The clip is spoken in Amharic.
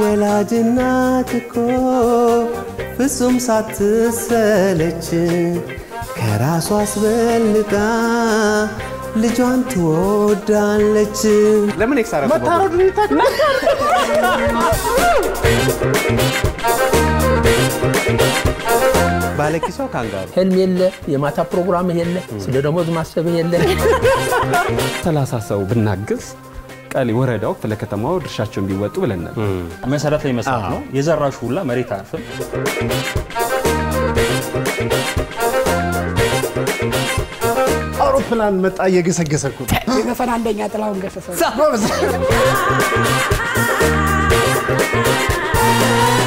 ወላጅ እናት እኮ ፍጹም ሳትሰለች ከራሷ አስበልጣ ልጇን ትወዳለች። ለምን ኤክስ አደረኩ? መታረዱን ባለኪሷ ካንጋሩ ህልም የለ፣ የማታ ፕሮግራም የለ፣ ስለ ደሞዝ ማሰብ የለ። ሰላሳ ሰው ብናግዝ ቀሌ ወረዳው ክፍለ ከተማው ድርሻቸውን ቢወጡ ብለናል። መሰረት ላይ መስራት ነው። የዘራሹ ሁላ መሬት አያርፍም። አውሮፕላን መጣ እየገሰገሰ እኮ ነው። የዘፈን አንደኛ ጥላሁን ገሰሰ ጎበዝ።